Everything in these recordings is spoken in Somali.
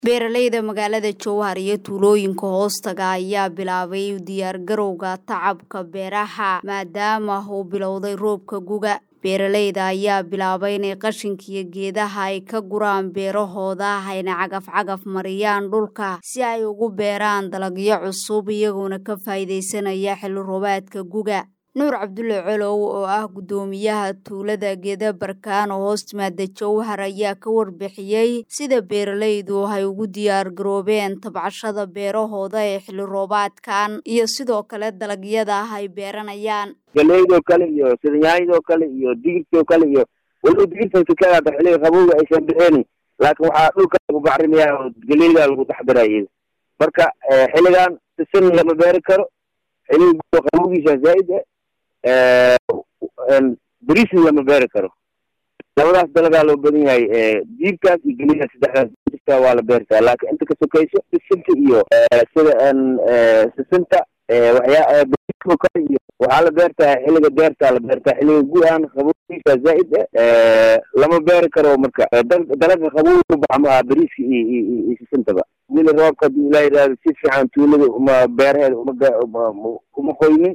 Beeralayda magaalada Jowhar iyo tuulooyinka hoostaga ayaa bilaabay diyaargarowga tacabka beeraha maadaama uu bilowday roobka guga. Beeralayda ayaa bilaabay inay qashinka iyo geedaha ay ka guraan beerahooda ayna cagaf-cagaf mariyaan dhulka si ay ugu beeraan dalagyo cusub iyagoona ka faa'iidaysanaya xilli roobaadka guga. Nuur Cabdulle Colow oo ah guddoomiyaha tuulada Geeda Barkaan oo hoos timaada Jowhar ayaa ka warbixiyey sida beeralaydu ay ugu diyaar garoobeen tabcashada beerahooda ee xilli roobaadkan iyo sidoo kale dalagyada ay beeranayaan. galeydoo kale iyo sida yaanyadoo kale iyo digirtoo kale iyo weliba digirtan sikadaada xilliga qabowga aysan bixinin laakiin waxaa dhulka lagu bacrimiyaa oo galeydaa lagu dhex daraya marka xilligan sisin lama beeri karo xilliga qabowgiisa zaa'id ah beriisna lama beeri karo labadaas dalagaa loo badan yahay diibkaas iyo gelida saddexdaas jirta waa la beertaa laakiin inta ka sokayso sisinta iyo sida sisinta waxyaa beriiskoo kale iyo waxaa la beertaa xilliga beertaa la beertaa xilliga gu-aan qabowgiisa zaa'id ah lama beeri karo marka dalaga qabowga baxa maaha beriiska iyo iyo sisintaba wili roobka hadii ilaa yidhahdo si fiican tuulada uma beeraheeda uma uma qoynin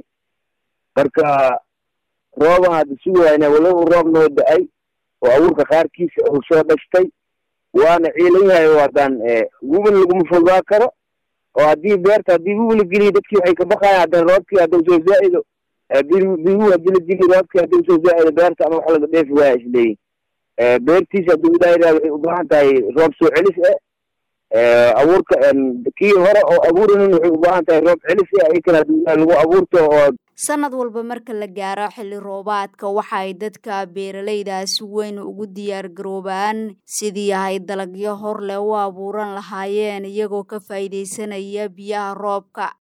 marka rooban hadda sugayna walow roob noo da-ay oo abuurka qaarkiisa uu soo dhashtay waana ciilan yahay oo haddaan wubin laguma fogaa karo oo haddii beerta haddii wubi la geliyo dadkii waxay ka baqayan haddana roobkii hadduu soo zaa-ido bihu haddii la geliyo roobkii hadduu soo zaa-ido beerta ama wax laga dheefi waaya isleeyihin beertiisa hadduu ilaa yidhahdo waxay u baahan tahay roob soo celis ah abuurka kii hore oo abuurinin waxay u baahan tahay roob celis ah iyakan haddii ilaah lagu abuurto oo sanad walba marka la gaaro xilli roobaadka waxa ay dadka beeralayda si weyn ugu diyaar garoobaan sidii ay dalagyo hor leh u abuuran lahaayeen iyagoo ka faa'iidaysanaya biyaha roobka